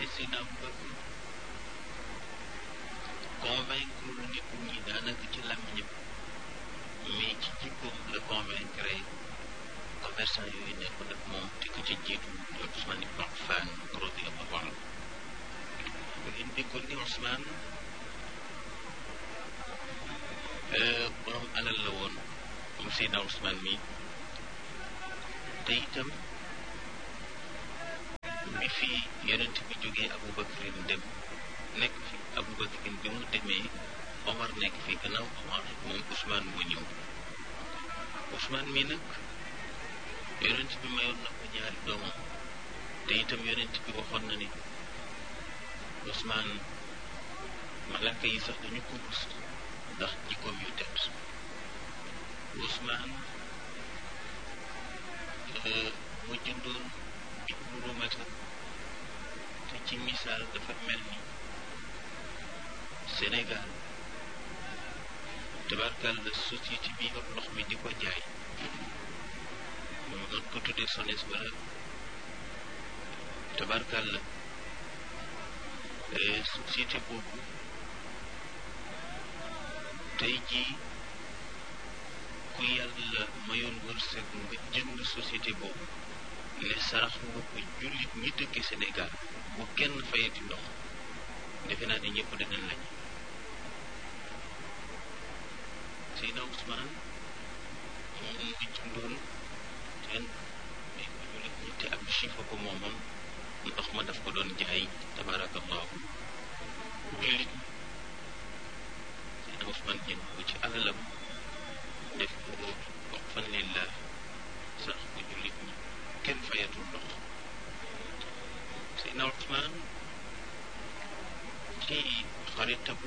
te Seydina Abubakar convaincre nit ñi daanaka ci làmmiñam mais ci jikkoom la convaincre commerçant yooyu nekkoon ak moom te ko ca jiitu di Ousmane ibn Affan radiyallahu anhu ngeen déggoon ni Ousmane borom alal la woon moom Seydina Ousmane mi te itam bi fi yonent bi jógee Aboubacarin dem nekk fi Aboubacarin bi mu demee Omar nekk fi gannaaw Omar moom Ousmane moo ñëw Ousmane mi nag yonent bi mayoon na ko ñaari doomam te itam yonent bi waxoon na ni Ousmane malaka yi sax dañu ko rus ndax jikkoom yu tedd Ousmane mu jëndoon bi mu romata te ci misaal dafa mel ni Sénégal tabarkal la société bi yor ndox mi di ko jaay ñu mën ko tuddee SONES wala tabarkal la société boobu tey jii ku yàlla mayoon wërsëg nga jënd société boobu ne sarax nga ko jullit ñi dëkk Sénégal bu kenn fayati ndox defe naa ne ñëpp dinañ lañ Seydina Ousmane moom mu ngi jëndoon teen mais ko jullit ñi te ab chifa ko moomoon ndox ma daf ko doon jaay tabarakallahu jullit Seydina Ousmane jënd ko ci alalam def ko wax fan lillah sax ko jullit ñi kenn fayatul ndox Seydina Ousmane ci xaritabu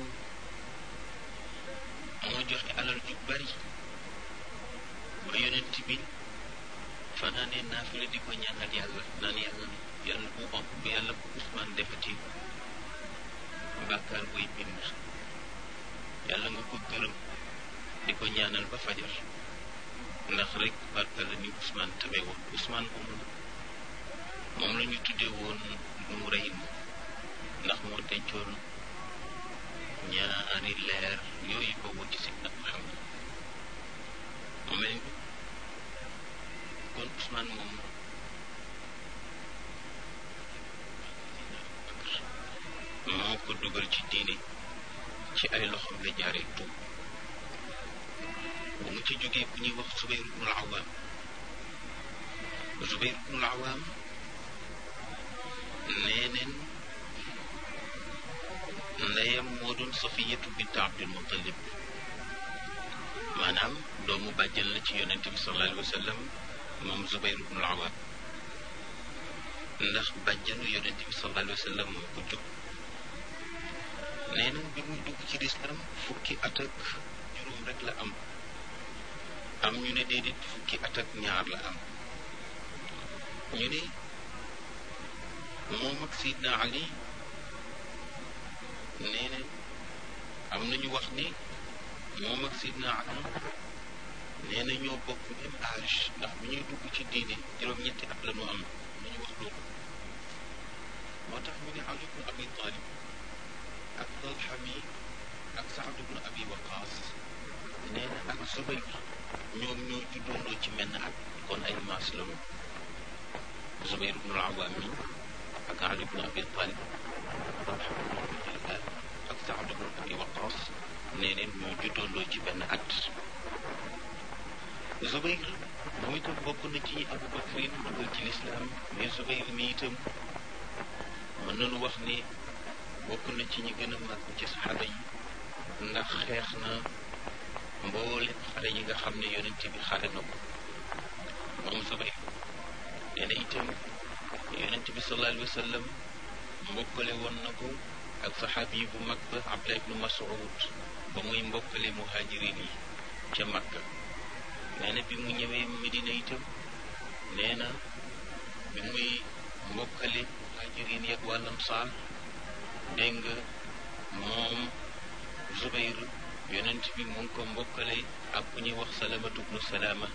moo joxe alal ju bari ba yonent bi fanaanee naafila di ko ñaanal yàlla naan yàlla yàlla bu om bu yàlla bu Ousmane defati bàkkaar buy bind yàlla nga ko gërëm di ko ñaanal ba fajar ndax rek barka la ni Ousmane tabe woon Ousmane moom moom la ñu tuddee woon mu rey ndax moo dencoon ñaari leer yooyu ko woon ci Seydina Muhammad mu mel ni kon Ousmane moom moo ko dugal ci diine ci ay loxoom la jaaree tuub bu mu ci jógee ku ñuy wax Zubayr ibnul Awaam Zubayr ibnul Awaam nee neen ndeyam moo doon Safiyatu bint Abdul Muttalib maanaam doomu bàjjan la ci yonente bi sallallahu alayhi wa sallam moom Zubayr ibnul Awaam ndax bàjjanu yonente bi sallallahu alayhi wa sallam moo ko jóg nee na bi muy dugg ci lislaam fukki at ak juróom rek la am am ñu ne déedéet fukki at ak ñaar la am ñu ne moom ak Sidna Ali nee na am nañu wax ni moom ak Sidna Ali nee na ñoo bokk même âge ndax bu ñuy dugg ci diine juróom-ñetti at la ñu am lu ñu wax loolu moo tax ñu ne Ali ibn Abi Talib ak Talha mi ak Saad ibn Abi Waqaas nee na ak Zubayr ñoom ñoo juddoondoo ci menn at kon ay maas la ñu Zubayr ibn al-Awaam mi ak Ali ibn Abi Talib Talha ibn Ubaydillah ak Saad ibn Abi Waqaas nee neen ñoo juddoondoo ci benn at Zubayr moom itam bokk na ci Abu Bakrin dugal ci lislaam mais Zubayr mi itam mën nañu wax ni bokk na ci ñi gën a màgg ci saxaaba yi ndax xeex na mboolem xare yi nga xam ne yonent bi xare na ko moom Zubayr nee na itam yonent bi sallallahu alayhi wa sallam mbokkale woon na ko ak saxaabi yi bu mag ba Abdullah ibnu Mas'ud ba muy mbokkale muhajirin yi ca Makka nee na bi mu ñëwee Medina itam nee na bi muy mbokkale muhajirin yi ak wàllam saal dégg nga moom Zubayr yonent bi mu ngi ko mbokkale ak ku ñuy wax salamatu bnu salaama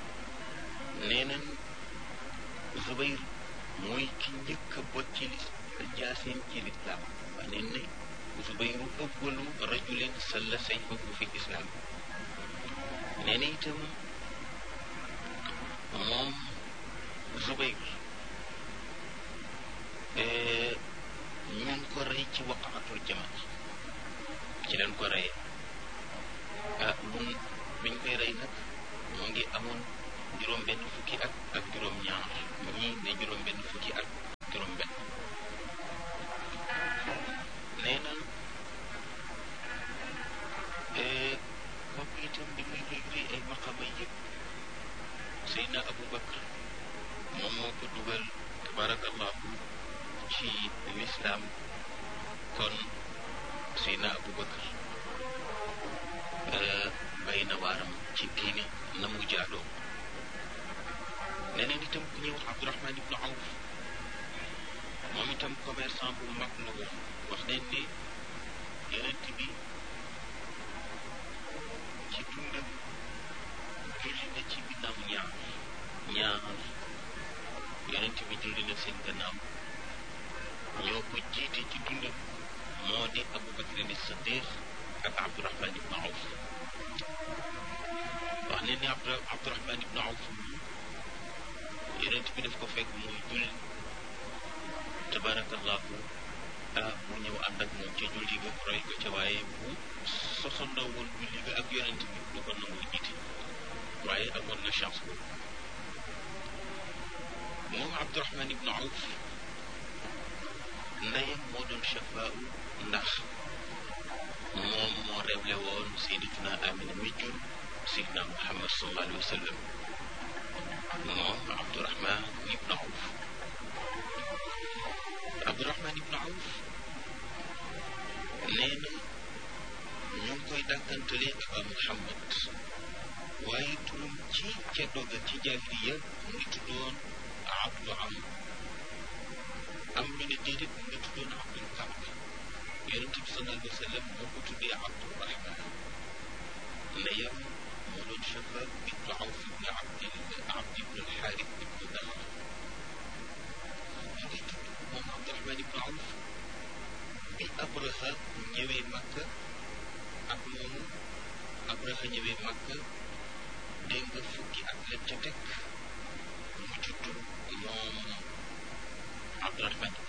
nee nañ Zubayr mooy ki njëkk a bot ci lis jaaseem ci lislaam wax neen ne Zubayru awwalu rajulin salla sayfahu fi lislaam nee na itam moom Zubayr ñu ngi ko rey ci waqaatul jamal ci leen ko reyee ah mun biñ koy rey nag moo ngi amoon juróom benn fukki at ak juróom ñaar ñii ne juróom benn fukki at ak juróom benn nee na kooku itam di muy luy luy ay maqama yëpp Seydina Abu Bakr moom moo ko dugal tabarakallahu ci lislaam kon Seydina Abu Bakr bay na waaram ci diine na mu jaadoo neneen itam ku ñuy wax Abdurahman ibnu Awf moom itam commerçant bu mag la woon wax nañ ne yonent bi ci dundam julli na ci ginnaaw ñaar ñaar yonent bi julli na seen gannaaw ñoo ko jiite ci dundam moo di Abu Bakr ni Siddiq ak Abdurahman ibnu Awf wax ne ni Abdu Abdurahman ibnu Awf yonent bi daf ko fekk muy julli tabarakallahu ah mu ñëw ànd ak moom ca julli ga roy ko ca waaye bu sosandoo woon julli ga ak yonent bi du ko nangoo jiite waaye amoon na chance boobu moom Abdurahman ibnu Awf ndeyam moo doon chafaa ndax moom moo révélé woon sayyidatuna Amina mi jur Seydina Muhammad sallallahu alayhi wa sallam moom Abdurahman ibnu Awf Abdurahman ibnu Awf nee na ñu ngi koy dàkkantale Aba Muhammad waaye turam ci ca doga ci jaahiliya mu ngi tuddoon Abdu Am am ñu ne déedéet mu ngi tuddoon Abdul Kaab yonent bi sallallahu alayhi wa sallam moo ko tuddee Abdurahman ndeyam moo doon Shabaab ibnu Awf ibnu Abdi Abdi ibnu Alxaaris ibnu Daxr mu ngi tudd moom Abdurahman ibnu Awf bi Abraha ñëwee Makka ak moomu Abraha ñëwee Makka dégg nga fukki at la ca teg mu judd moom Abdurahman